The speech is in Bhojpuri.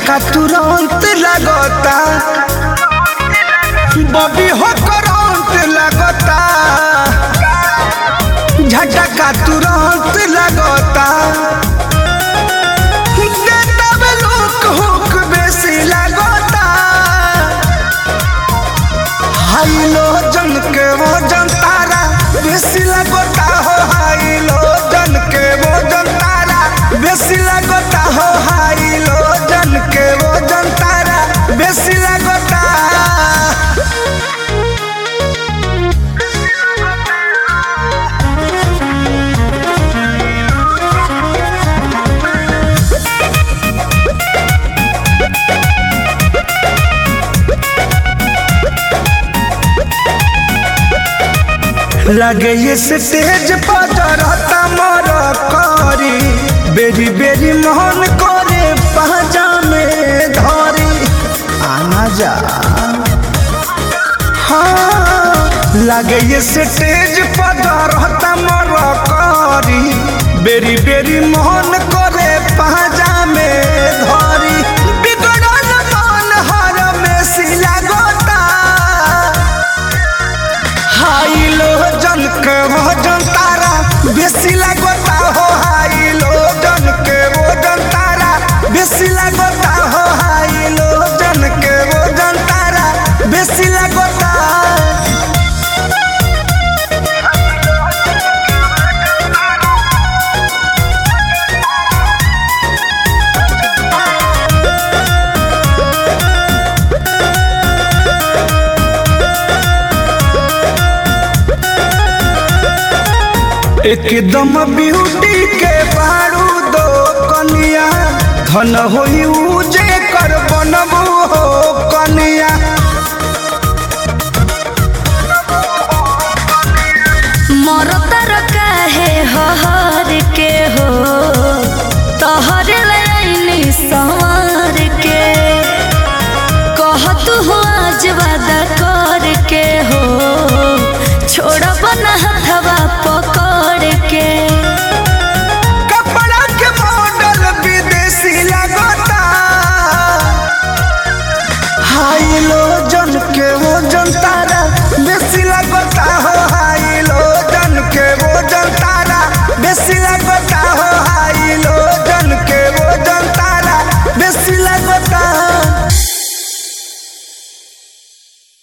झटका तुरंत लगता बबी हो करंट लगता झटका तुरंत लगता देता में लोक हुक बेसी लगता हाई लो जन के वो जन तारा बेसी लगता हो हाई लो जन के वो जन तारा बेसी लगता हो हाई लो जन के वो जन तारा बेसी लगता लगे ये स्टेज पर जरता मर करी बेरी बेरी मोहन करे पहजा में धरी आना जा हाँ लगे ये स्टेज पर जरता मर करी बेरी बेरी मोहन करे पहजा में धरी बिगड़ल मन हर में सिला गोता हाई लो जन के वो जन तारा बेसी लगता हो हाई लो जन के वो जन तारा बेसी लगता हो हाई लो जन के वो जन तारा बेसी लगता एकदम ब्यूटी के बारू दो कनिया धन होई उ